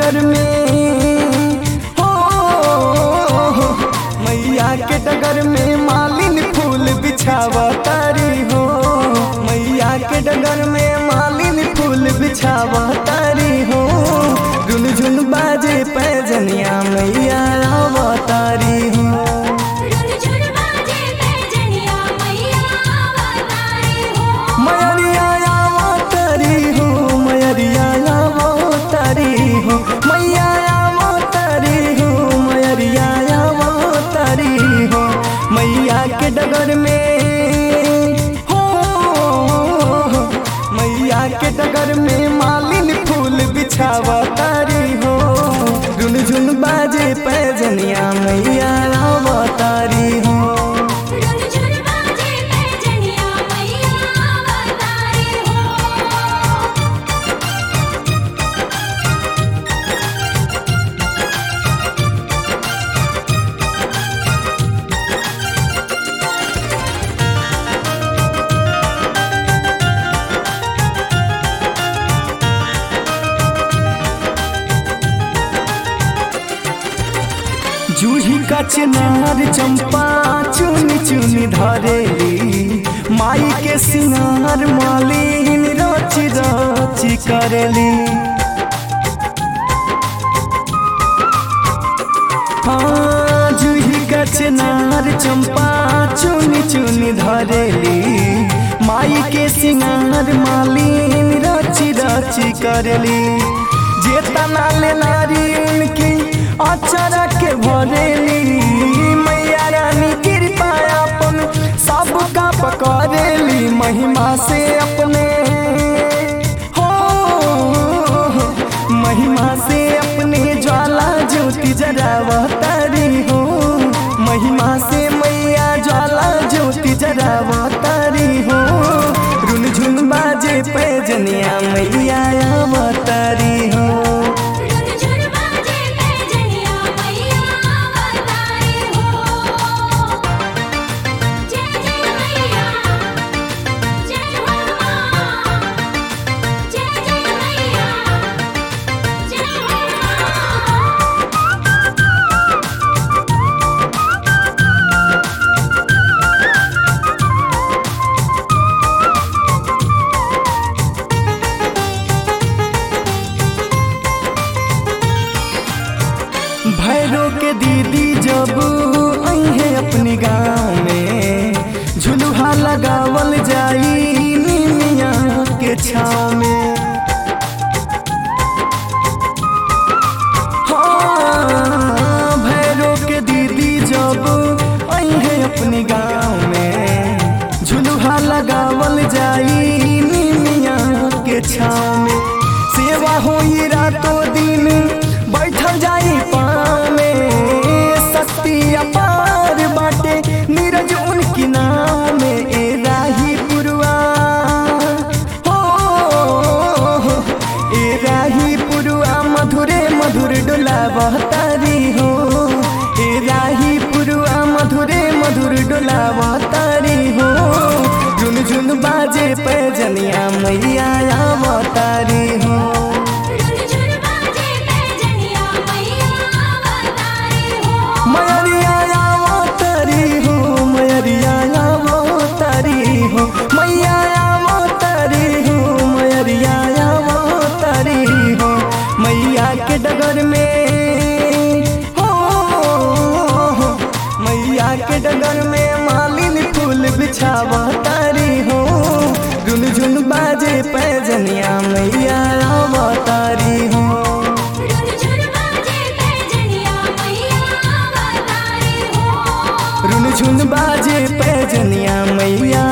डगर में हो मैया के डगर में मालिन फूल बिछावतारी हो मैया के डगर में मालिन फूल बिछावतारी हो रुन झुन बाजे पैजनिया मैया अवतारी हो रुन झुन बाजे पैजनिया मैया अवतारी हो मयरिया अवतारी हो मयरिया अवतारी हो मैया अवतारी हो मयरिया अवतारी हो मैया के डगर में हो मैया के डगर में मालिन फूल बिछावतारी हो रुन झुन बाजे पैजनिया मैया अवतारी हो रुन झुन बाजे पैजनिया मैया अवतारी हो जूही का चिनार चंपा चुनी चुनी धरेली माई के सिंगार मालिन रची रची करेली हाँ जूही का चिनार चंपा चुनी चुनी धरेली माई के सिंगार मालिन रची रची करेली जे तना ले नारी उनकी अचरा के भरेली मैया रानी कृपा अपन सबका पकड़ेली महिमा से अपने हो महिमा से अपने ज्वाला ज्योति जरावतारी हो महिमा से मैया ज्वाला ज्योति जरावतारी हो रुन झुन बाजे पैजनिया मैया अवतारी हो रुन झुन बाजे पैजनिया मैया अवतारी हो जय जय मैया जय हो मां जय जय मैया जय हो मां भैरो के दीदी जब अहे अपनी गाँव में झुलुहा लगावल जाई निमिया के छाँव में हाँ, भैरो के दीदी जब अहे अपनी गाँव में झुलुहा लगावल जाई निमिया के छाँव में सेवा होई रातों दिन बैठल जाई पाँव में शक्ति अपार बाटे नीरज उनकी नाम में ए राही पुरवा हो ए राही पुरवा मधुरे मधुर डोला बहतारी हो ए राही पुरवा मधुरे मधुर डोला बहतारी हो झुन झुन बाजे पैजनिया मैया अवतारी हो रुन झुन बाजे पैजनिया मैया अवतारी हो मयरिया अवतारी हो मयरिया अवतारी हो मैया अवतारी हो मयरिया अवतारी हो मैया के डगर में हो मैया के डगर में मालिन फूल बिछावतारी हो रुन झुन बाजे पैजनिया मैया अवतारी हो रुन झुन बाजे पैजनिया मैया अवतारी हो रुन झुन बाजे पैजनिया मैया